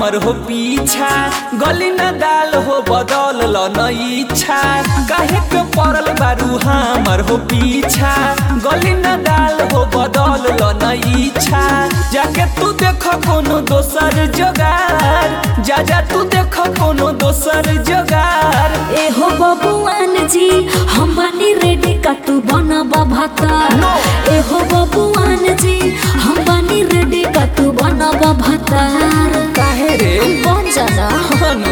हमर हो पीछा गली न दाल हो बदल ल न इच्छा काहे के पड़ल बारू हमर हो पीछा गली न दाल हो बदल ल न इच्छा जाके तू देख कोनो दोसर जोगार जा जा तू देख कोनो दोसर जोगार एहो बबुआन जी हम बनी रेडी का तू बनबा भाता No. एहो बबुआन जी हम बनी रेडी का तू बनबा भातार काहे रे बन जाना हनु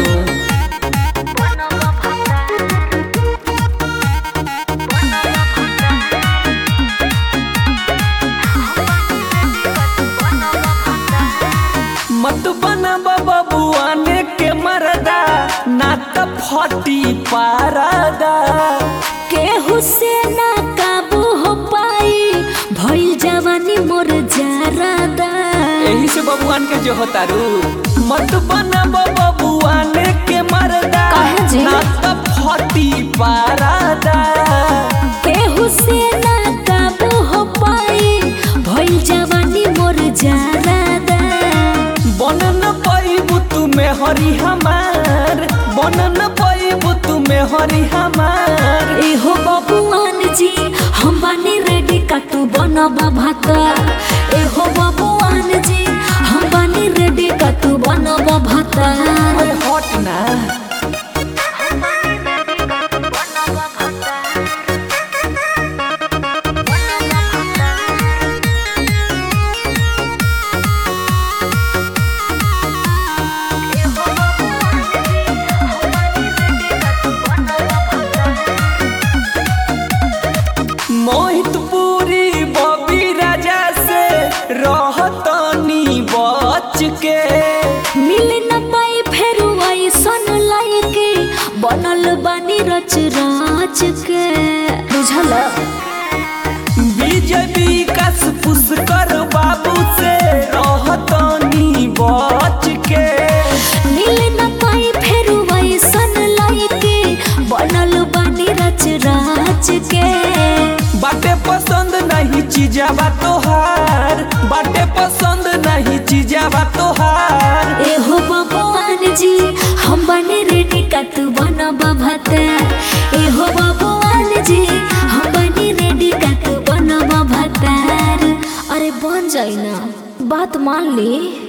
मत बना बबुआने के मरदा ना त फटी पारदा केहू से ना काबू हो पाई भइल जवानी मोर जारादा यही से बबुआन के जो होतारू मत बना बबुआने के मरदा काहे जी? ना त फटी पारदा केहू से ना काबू हो पाई भइल जवानी मोर जारादा बनन पैबू तुमे हरी हमार बनन पैबू तुमे हरी हमार एहो बबुआन जी हम बनी रेडी का तू बनबा भाता एहो बबुआन जी हम बनी रेडी का तू बनबा भाता ओए हट ना मोहित पूरी बबी राजा से रहतनी बच के मिल न पाई फेर ऐसन लायके बनल बानी रच राच के बुझल विजय विकास पुष्कर बाबू से रहतनी बच के मिल न पाई फेर ऐसन लायके बनल बानी रच राच के बाटे पसंद नहीं चीजावा तोहार बाटे पसंद नहीं चीजावा तोहार एहो बबुआन जी हम बने रेडी का तू बनबा भाता एहो बबुआन जी हम बने रेडी का तू बनबा भातार अरे बन जाई ना बात मान ली